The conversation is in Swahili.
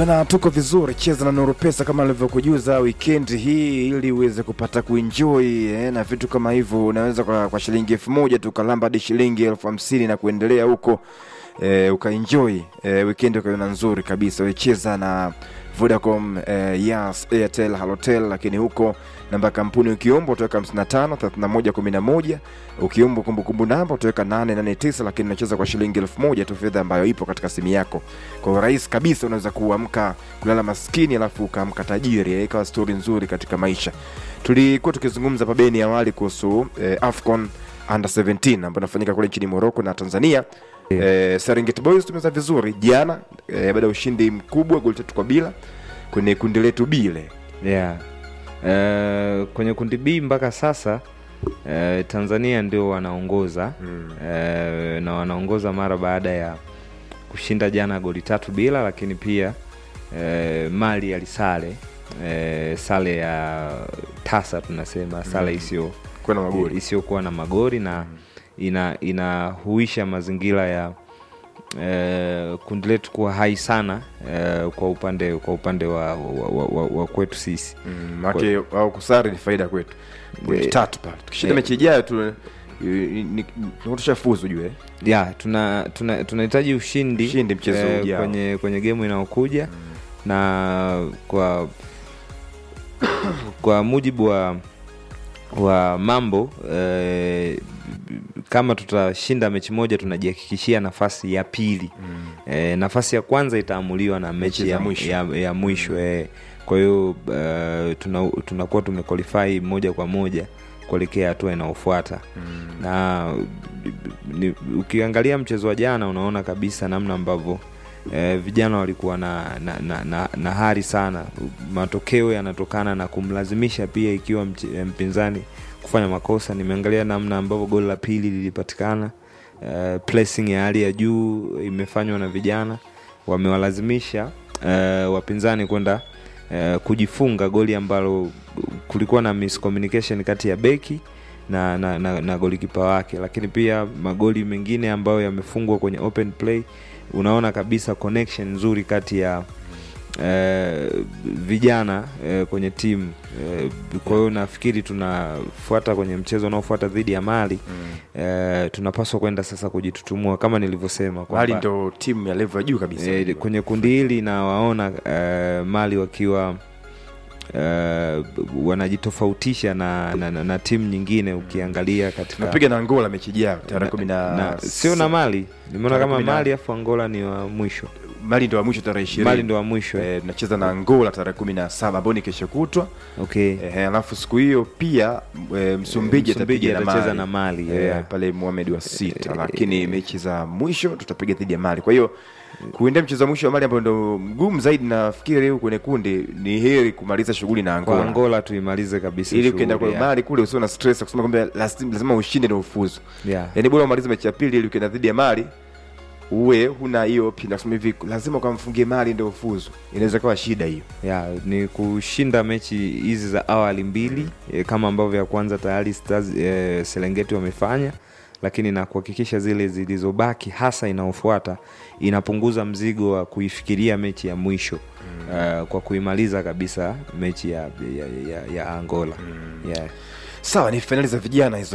Bana, tuko vizuri. Cheza na Nuru Pesa kama nilivyokujuza weekend hii, ili uweze kupata kuenjoy eh, na vitu kama hivyo. Unaweza kwa, kwa shilingi elfu moja tu ukalamba hadi shilingi elfu hamsini na kuendelea huko eh, ukaenjoy eh, weekend ukaiona nzuri kabisa. Wecheza na Vodacom, eh, Yas, Airtel, Halotel, lakini huko namba ya kampuni ukiomba utaweka 55 31 11 ukiomba kumbukumbu namba utaweka 889 lakini unacheza kwa shilingi elfu moja tu, fedha ambayo ipo katika simu yako. Kwa urahisi kabisa unaweza kuamka kulala maskini alafu ukaamka tajiri, eh, ikawa stori nzuri katika maisha. Tulikuwa tukizungumza pabeni awali kuhusu eh, AFCON under 17 ambayo inafanyika kule nchini Morocco na Tanzania. Eh, Serengeti Boys tumeza vizuri jana eh, baada ya ushindi mkubwa goli tatu kwa bila kwenye kundi letu bile yeah. Eh, kwenye kundi B mpaka sasa eh, Tanzania ndio wanaongoza mm. eh, na wanaongoza mara baada ya kushinda jana goli tatu bila, lakini pia eh, Mali alisale eh, sale ya tasa tunasema sale Mm. isiyo kwa na magoli isiyokuwa na magori na ina inahuisha mazingira ya eh, kundi letu kuwa hai sana eh, kwa upande kwa upande wa, wa, wa, wa, wa kwetu sisi mm, make au kusare ni faida kwetu goli Eh, tatu pale tukishinda eh. mechi ijayo tu tushafuzu juu eh ya tuna tuna- tunahitaji ushindi, Ushindi mchezo eh, ujao. kwenye kwenye gemu inayokuja na kwa kwa mujibu wa wa mambo eh, kama tutashinda mechi moja tunajihakikishia nafasi ya pili mm. eh, nafasi ya kwanza itaamuliwa na mechi za ya mwisho. ya, ya mwisho eh. kwa hiyo uh, tuna, tunakuwa tumequalify moja kwa moja kuelekea hatua inayofuata Mm. na ni, ukiangalia mchezo wa jana unaona kabisa namna ambavyo eh, vijana walikuwa na, na, na, na, na hari sana. Matokeo yanatokana na kumlazimisha pia, ikiwa mch- eh, mpinzani kufanya makosa. Nimeangalia namna ambavyo goli la pili lilipatikana, eh, pressing ya hali ya juu imefanywa na vijana, wamewalazimisha eh, wapinzani kwenda eh, kujifunga goli ambalo kulikuwa na miscommunication kati ya beki na, na, na, na golikipa wake, lakini pia magoli mengine ambayo yamefungwa kwenye open play, unaona kabisa connection nzuri kati ya eh, vijana eh, kwenye timu eh, kwa hiyo nafikiri tunafuata kwenye mchezo unaofuata dhidi ya Mali Mm. eh, tunapaswa kwenda sasa kujitutumua kama nilivyosema Mali kwamba ndo timu ya level ya juu kabisa eh, kwenye kundi hili nawaona eh, Mali wakiwa eh, wanajitofautisha na, na, na, na timu nyingine ukiangalia katika tunapiga na Angola mechi ijayo tarehe na- kumi na na- sio na Mali nimeona Tarehe kama kumi na- Mali afu Angola ni wa mwisho Mali ndo wa mwisho tarehe ishirini Mali ndo wa mwisho eh. Eh, tunacheza na Angola tarehe kumi na saba ambao ni kesho kutwa okay eh, alafu siku hiyo pia e, Msumbiji Msumbiji atapiga na atacheza Mali, na Mali, eh, yeah. pale Mohamed wa sita, Eh, lakini mechi za mwisho tutapiga dhidi ya Mali. Kwa hiyo kuendea mchezo wa mwisho wa Mali ambao ndo mgumu zaidi, nafikiri leo kwenye kundi ni heri kumaliza shughuli na kwa Angola, Angola tuimalize kabisa ili ukienda kwa shughuli, yeah. Mali kule usio na stress ya kusema kwamba lazima lazima ushinde na ufuzu. Yeah. Yani bora umalize mechi ya pili ili ukienda dhidi ya Mali uwe huna hiyo option ya kusema hivi lazima ukamfungie Mali ndio ufuzu, inaweza kuwa shida hiyo. ya ni kushinda mechi hizi za awali mbili e, kama ambavyo ya kwanza tayari Stars, e, Serengeti wamefanya, lakini na kuhakikisha zile zilizobaki hasa inayofuata inapunguza mzigo wa kuifikiria mechi ya mwisho mm. kwa kuimaliza kabisa mechi ya, ya, ya, ya Angola yeah. Sawa, ni fainali za vijana hizo.